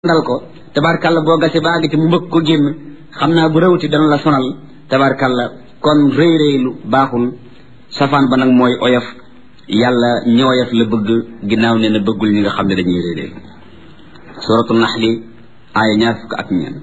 dal ko tabarkalla boo gasee ba àgg ci mu mbëgg ko génn xam naa bu rawti dana la sonal tabarkalla kon rëy rëylu baaxul safaan ba nag mooy oyof yàlla ñi oyof la bëgg ginnaaw ne na bëggul ñi nga xam ne dañuy rëy rëylu suratu naxli aaya ñaar fukk ak ñeen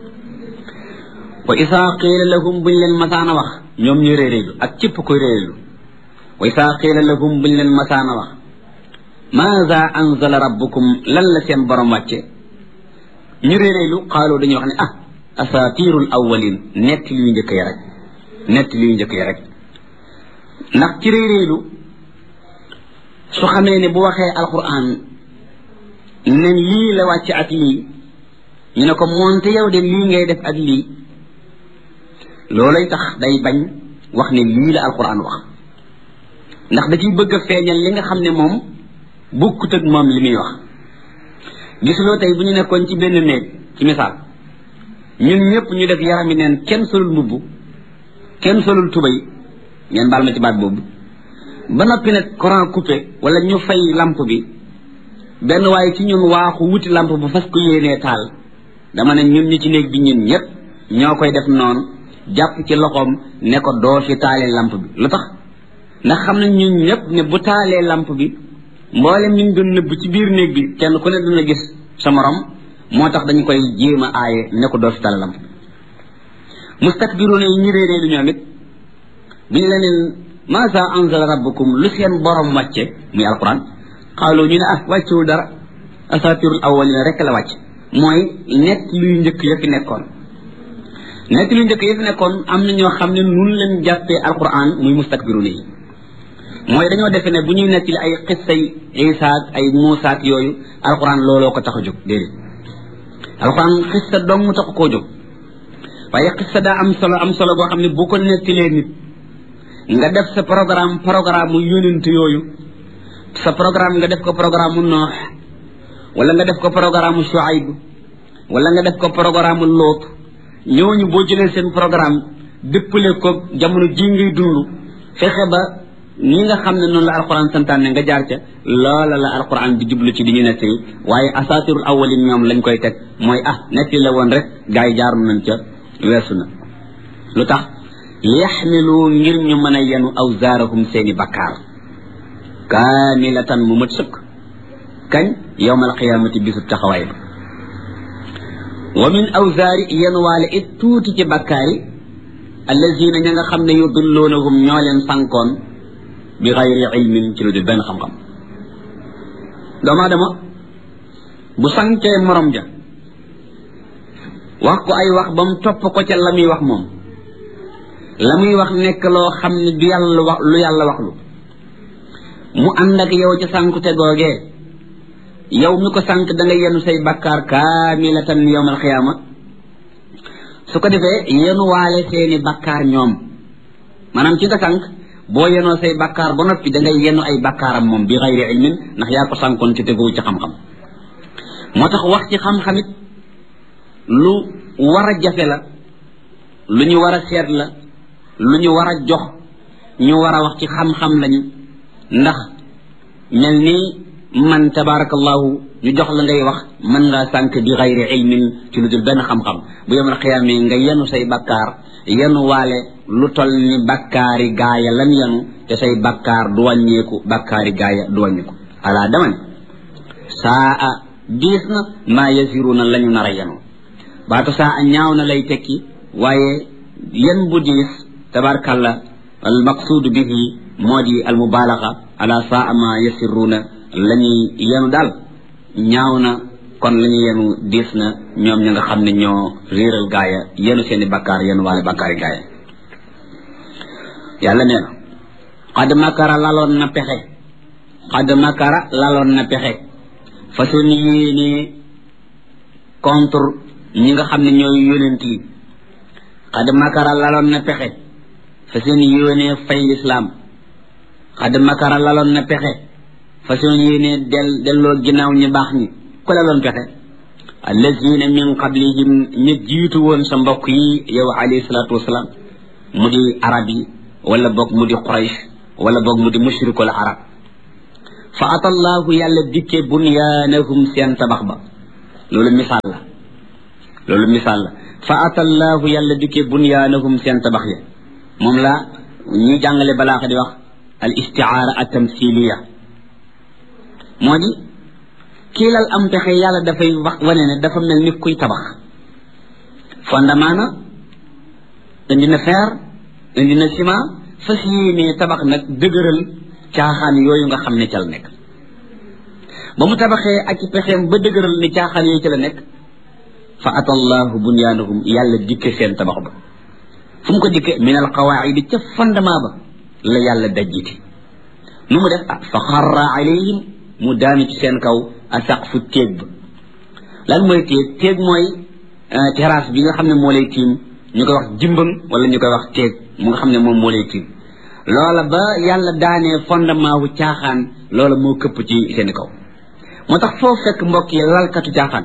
wa isaa qiila lahum buñ leen masaana wax ñoom ñu rëy rëylu ak cëpp koy rëylu wa isaa qiila lahum buñ leen masaana wax maada anzala rabbukum lan la seen borom wàcce ñu réeréelu xaaloo dañuy wax ne ah asatirul awwalin nett liy njëkk ya rek nett liy njëkk ya rek ndax ci réeréelu su xamee ne bu waxee alquran ne lii la wàcc ak lii ñu ne ko moonte yow de lii ngay def ak lii loolay tax day bañ wax ne lii la alquran wax ndax da ciy bëgg a feeñal li nga xam ne moom bukkut ak moom li muy wax gisuloo tey bu ñu nekkoon ci benn néeg ci misaal ñun ñëpp ñu def yarami neen kenn solul mbubb kenn solul tubay ngeen baal ma ci baat boobu ba noppi nag courant coupé wala ñu fay lamp bi benn waaye ci ñun waaxu wuti lamp bu fas ko yéenee taal dama ne ñun ñi ci néeg bi ñun ñëpp ñoo koy def noonu jàpp ci loxoom ne ko doo fi taalee lamp bi lu tax ndax xam na ñun ñëpp ne bu taalee lamp bi mboolem ñu doon nëbb ci biir néeg bi kenn ku ne dina gis sa morom moo tax dañu koy jéem a aaye ne ko doo fi tala lamp mustakbiruuna yi ñu réeree lu ñoom it bi ñu leneen maasa anzala rabbukum lu seen borom wàcce muy alquran xaaloo ñu ne ah wàccewul dara asatirul awwalina rek la wàcc mooy nett luy njëkk ya fi nekkoon nett luy njëkk ya fi nekkoon am na ñoo xam ne nun leen jàppee alquran muy mustakbiruuna yi mooy dañoo defe ne bu ñuy nettali ay xissay Isa ak ay Muusa ak yooyu alxuraan looloo ko tax a jóg déedéet alxuraan xissa dong mu tax koo jóg waaye xissa daa am solo am solo boo xam ne bu ko nettalee nit nga def sa programme programme mu yónent yooyu sa programme nga def ko programme mu Noox wala nga def ko programme mu Shuayb wala nga def ko programme mu Loot ñooñu boo jëlee seen programme dëppale ko jamono ji ngay dund fexe ba ñi nga xam ne noonu la alquran santaane nga jaar ca loola la alquran di jublu ci di ñu nettali waaye asatirul awalin ñoom lañ koy teg mooy ah nettali la woon rek gars yi jaaru nañ ca weesu na lu tax yaxmilu ngir ñu mën a yenu awzaarahum seeni bakkaar kaamilatan mu mat sëkk kañ yowmal qiyaamati bisub taxawaay ba wa min awzaari yenuwaale it tuuti ci bakkaar yi allazina ña nga xam ne yudilloonahum ñoo leen sankoon bi xayri ilmin ci lu dul benn xam-xam doomu aadama bu sankee morom ja wax ko ay wax ba mu topp ko ca la muy wax moom la muy wax nekk loo xam ne du yàlla wax lu yàlla wax lu mu ànd ak yow ca sankute googee yow mi ko sank da nga yenu say bakkaar kaamilatan yowmal xiyaama su ko defee yenu waale seeni bakkaar ñoom maanaam ci nga sank boo yenoo say bakkaar ba noppi da ngay yenu ay bakkaaram moom bi xayri ilmin ndax yaa ko sànkoon ci teguwu ci xam-xam moo tax wax ci xam-xamit lu war a jafe la lu ñu war a seet la lu ñu war a jox ñu war a wax ci xam-xam lañu ndax mel ni man tabarakallahu ñu jox la ngay wax mën ngaa sànk bi xayri ilmin ci lu dul benn xam-xam bu yemal xiyaamee nga yenu say bakkaar yenu waale lu tol ni bakkaari gaaya lan yenu te say bakkaar du wàññeeku bakkaari gaaya du wàññeeku alaa dama ne saa a diis na maa yasiruna la ñu nar a yenu baatu saa a ñaaw na lay tekki waaye yen bu diis tabarkalla al maqsuudu bihi moo di al mubaalaga ala saa a maa yasiruna la ñuy yenu daal ñaaw na kon la ñu yenu diis na ñoom ña nga xam ne ñoo réeral gaaya yenu seeni bakkaar yenu waale bakkaari gaaya yàlla nee na xad makara laloon na pexe xad makara laloon na pexe façon yéene contre ñi nga xam ne ñooy yonent yi xad makara laloon na pexe façon yéene fay lislaam xad makara laloon na pexe façon yéene del delloo ginnaaw ñi baax ñi ku laloon pexe allazina min qablihim ña jiitu woon sa mbokk yi yow alayhi salaatu wasalaam mu di arab yi wala boog mu di quraysh wala boog mu di mushrikul arab fa atallahu yàlla dikke bunyaanahum seen tabax ba loolu misaal la loolu misaal la fa atallaahu yàlla dikkee bunyaanahum seen tabax ya moom la ñi jàngale balaaxa di wax al istiaara at tamsiliya moo di kii lal am pexe yàlla dafay wax wane ne dafa mel ni kuy tabax fondement na indi na fer indi na ciment fas yéenee tabax nag dëgëral caaxaan yooyu nga xam ne ca la nekk ba mu tabaxee ak ci pexeem ba dëgëral ni caaxaan yooyu ca la nekk fa atallahu bunyaanahum yàlla dikke seen tabax ba fu mu ko dikke min al qawaidi ca fondement ba la yàlla dajjiti nu mu def ah fa xarra alayhim mu daanu ci seen kaw asaqfu téeg ba lan mooy téeg téeg mooy terrasse bi nga xam ne moo lay tiim ñu koy wax jimbang wala ñu koy wax téeg mu nga xam ne moom moo lay tiim loola ba yàlla daanee fondement wu caaxaan loola moo këpp ci seen kaw moo tax foo fekk mbokk yi lalkatu caaxaan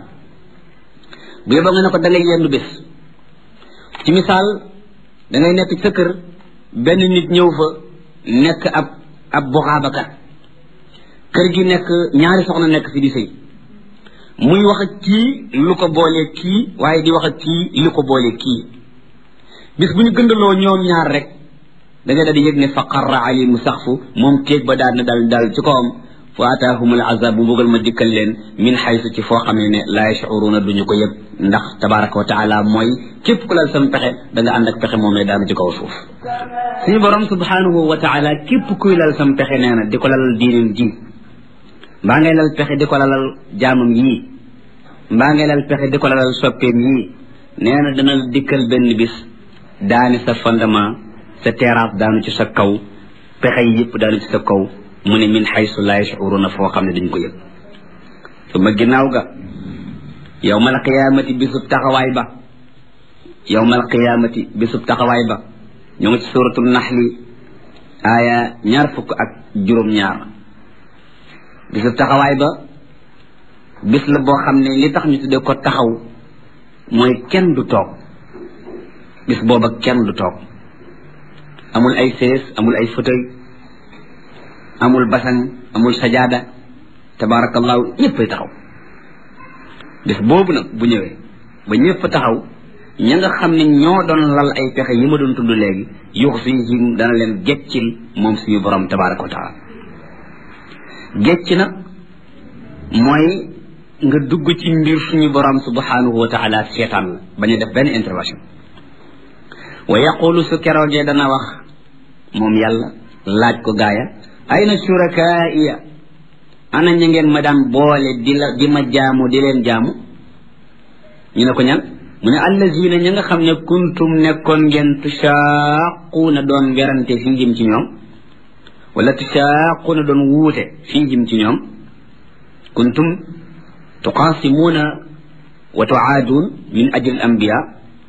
bu yóbboo nga ne ko da ngay yendu bés ci misaal da ngay nekk sa kër benn nit ñëw fa nekk ab ab boxaabakat kër gi nekk ñaari soxna nekk fi di sëy muy wax ak kii lu ko boolee kii waaye di wax ak kii lu ko boolee kii bis bu ñu gëndaloo ñoom ñaar rek da ngay daal di yëg ne fa qarra alimu saxfu moom téeg ba daal na dal dal ci kawam fa ataahum al azab bu bëggal ma dikkal leen min xaysu ci foo xam ne ne laa yashuruuna duñu ko yëg ndax tabaraka wa taala mooy képp ku lal sam pexe da nga ànd ak pexe moom daanu ci kaw suuf suñu borom subhanahu wa taala képp kuy lal sam pexe nee na di ko lalal diinin ji mbaa ngay lal pexe di ko lalal jaamam yii mbaa ngay lal pexe di ko lalal soppeem yii nee na dana dikkal benn bis daani sa fondement sa terrasse daanu ci sa kaw pexe yi yëpp daanu ci sa kaw mu ne min xaysu laa yashuruna foo xam ne dañ ko yëg su ma ginnaaw ga yowmal qiyaamati bisub taxawaay ba yowmal qiyaamati bisub taxawaay ba ñoo ngi ci suratul naxli aaya ñaar fukk ak juróom-ñaar bisub taxawaay ba bis la boo xam ne li tax ñu tuddee ko taxaw mooy kenn du toog bis booba kenn du toog amul ay sees amul ay fauteuil amul basan amul sajaada tabaarakallaahu ñëppay taxaw bis boobu nag bu ñëwee ba ñëpp taxaw ña nga xam ne ñoo doon lal ay pexe yi ma doon tudd léegi yux fihim dana leen geccil moom suñu borom tabaaraka wa taala gecc nag mooy nga dugg ci mbir suñu borom subhanahu wa taala seetaan la bañ a def benn intervention wa yaqulu su keroogee dana wax moom yàlla laaj ko gaaya ayna shurakaaiya ana ña ngeen ma daan boole di la di ma jaamu di leen jaamu ñu ne ko ñan mu ne allazina ña nga xam ne kuntum nekkoon ngeen tushaaquuna doon werante fihim ci ñoom wala tushaaquuna doon wuute fihim ci ñoom kuntum tuqaasimuuna wa tuaaduun min ajli al anbiya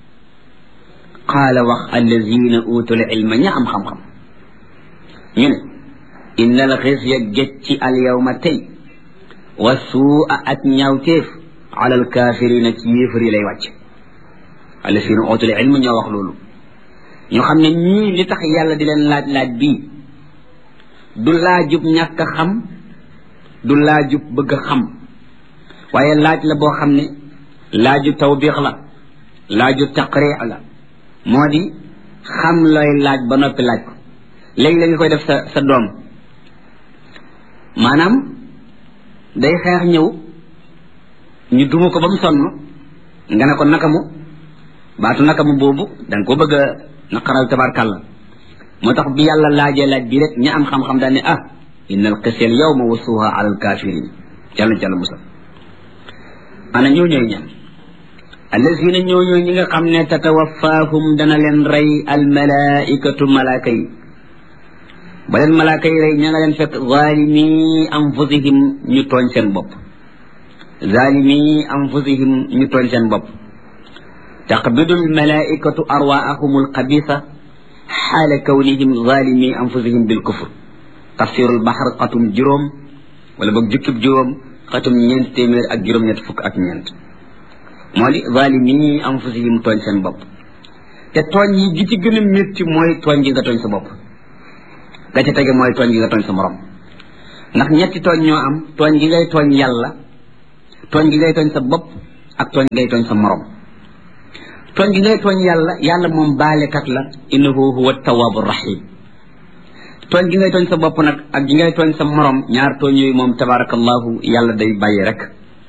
qaala wax allazina utul ilma ña am xam-xam ñu ne inna al xisya gécci al yawma tey wa suua ak ñaawteef ala al kaafirina ci yéefar yi lay wàcc allazina utul ilma ñoo wax loolu ñu xam ne ñii li tax yàlla di leen laaj laaj bii du laajub ñàkk a xam du laajub bëgg a xam waaye laaj la boo xam ne laaju tawbiix la laaju taqriix la moo di xam looy laaj ba noppi laaj ko léegi la nga koy def sa sa doom maanaam day xeex ñëw ñu duma ko ba mu sonn nga ne ko nakamu baatu nakamu boobu danga ko bëgg a naqaral tabarkàlla moo tax bi yàlla laajee laaj bi rek ña am xam-xam daal ne ah inna al qisya al yawma wasuha ala al kafirin yàlla na ci yàlla musal ana ñoo ñooy ñan allazina ñoo ñooy ñi nga xam ne tatawafaahum dana leen rey al malaikatu malaaka yi ba leen malaaka yi rey ña nga leen fekk zalimi anfusihim ñu tooñ seen bopp zalimi anfusihim ñu tooñ seen bopp taqbidu al malaikatu arwaahum al xabisa xaala kawnihim zalimi anfusihim bil kufr tafsirul baxar xatum juróom wala boog jukkib juróom xatum ñeent téeméer ak juróom-ñett fukk ak ñeent moo di zalimi anfusihim tooñ seen bopp te tooñ yi gi ci gën a métti mooy tooñ gi nga tooñ sa bopp ga ca tege mooy tooñ gi nga tooñ sa morom ndax ñetti tooñ ñoo am tooñ gi ngay tooñ yàlla tooñ gi ngay tooñ sa bopp ak tooñ ngay tooñ sa morom tooñ gi ngay tooñ yàlla yàlla moom baalekat la innahu huwa tawaabu rahim tooñ gi ngay tooñ sa bopp nag ak gi ngay tooñ sa morom ñaar tooñ yooyu moom tabarakallahu yàlla day bàyyi rek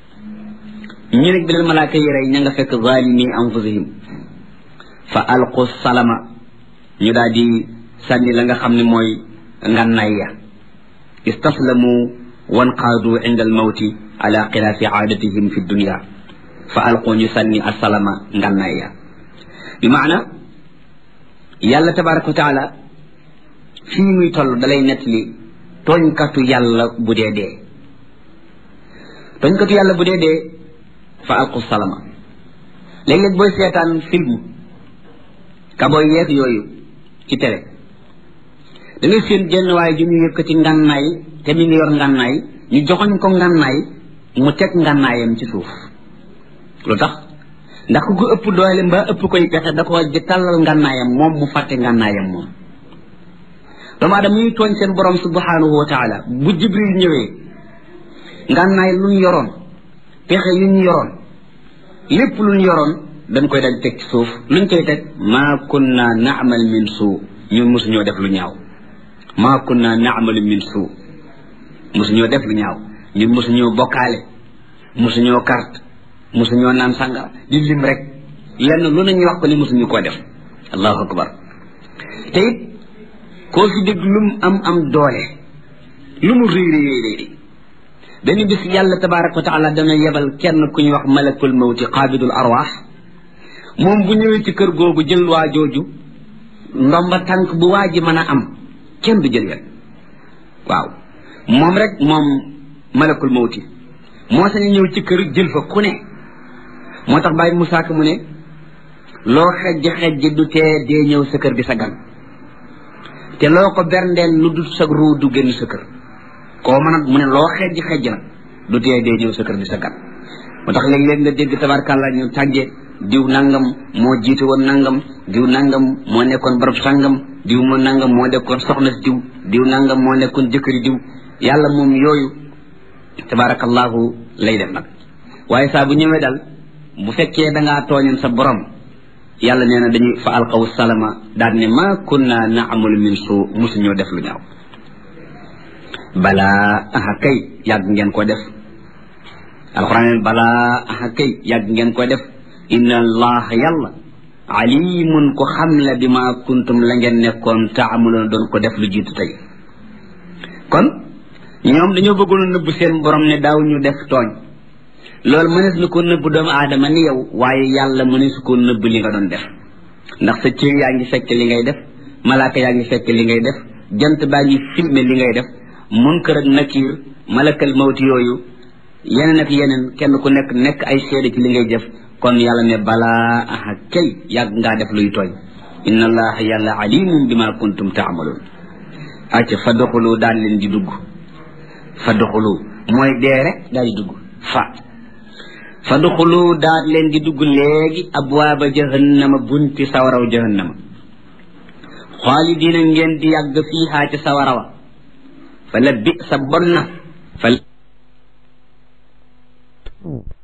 ñu nag bi leen malaaka yi rey ña nga fekk zalimi anfusihim fa alqu salama ñu daal di sànni la nga xam ne mooy ngànnaay ya istaslamu wanqaadu inda almawti ala xilaafi aadatihim fi dunia fa alqu ñu sànni asalama ngànnaay ya bi maana yàlla tabaraka wa taala fii muy toll dalay nett li tooñkatu yàlla bu dee dee tooñkatu yàlla bu dee dee fa alqu salama léeg-léeg booy seetaan film kabooy yeeg yooyu ci télé da ngay seen jenn waaye ju ñu yëkkati ngànnaay te mi ngi yor ngànnaay ñu joxoñ ko ngànnaay mu teg ngànnaayam ci suuf lu tax ndax ku ko ëpp doole mbaa ëpp koy pexe da ko di tàllal ngànnaayam moom mu fàtte ngànnaayam moom doomu aadama ñuy tooñ seen borom subhanahu wa taala bu jibril ñëwee ngànnaay lu ñu yoroon pexe yu ñu yoroon lépp lu ñu yoroon dañ koy dal teg ci suuf luñ koy teg maa kunna naamal min suu ñun mosuñoo def lu ñaaw maa kunna naamal min suu mosuñoo def lu ñaaw ñun mosuñoo bokkaale mosuñoo carte mosuñoo naan sàngara di lim rek lenn lu nañu wax ko ni mosuñu koo def allahu akbar te it koo fi dégg lu mu am am doole lu mu réy réy réy dañu bis yàlla tabaraka wa taala dana yebal kenn ku ñuy wax malakul mawti qaabidul arwaax moom bu ñëwee ci kër googu jël waa jooju ndomba tànk bu waa ji mën a am kenn du jël wet waaw moom rek moom malakul mawti moo sañ ñëw ci kër jël fa ku ne moo tax bàyyi Musaa Ka mu ne loo xejj xejj du tee dee ñëw sa kër di sa gan te loo ko berndeel lu dul sa ruu du génn sa kër koo mën a mu ne loo xejj xejj nag du tee dee ñëw sa kër di sa gan moo tax léeg-léeg nga dégg tabarkàlla ñu tàggee diw nangam moo jiite woon nangam diw nangam moo nekkoon barab sangam diw moo nangam moo nekkoon soxna si diw diw nangam moo nekkoon jëkkëri diw yàlla moom yooyu tabarakallahu lay def nag waaye saa bu ñëwee dal bu fekkee da ngaa tooñoon sa borom yàlla nee na dañuy fa alqaw salama daal ne ma kunna naamalu min suu musuñoo def lu ñaaw balaa aha kay yàgg ngeen ko def alquran balaa aha kay yàgg ngeen ko def inna allah yàlla alimun ko xam la bi ma kuntum la ngeen nekkoon taamaloon doon ko def lu jiitu tey kon ñoom dañoo bëggoon a nëbb seen borom ne daaw ñu def tooñ loolu mënees na ko nëbb doomu aadama ni yow waaye yàlla mënees ko nëbb li nga doon def ndax sa cër yaa ngi fekk li ngay def malaaka yaa ngi fekk li ngay def jant baa ngi filmer li ngay def munkar ak nakiir malakal mawti yooyu yeneen ak yeneen kenn ku nekk nekk ay seede ci li ngay def kon yàlla ne balaa aha kay yàgg ngaa def luy tooñ inna allaha yàlla alimun bima kuntum taamaloon acca fa doxulu daal leen di dugg fa doxulu mooy dee rek daal di dugg fa fa doxulu daal leen di dugg léegi abwaaba jahannama bunti sawaraw jahannama xaalidina ngeen di yàgg fiihaa ci sawarawa fa la bi sa bon na fa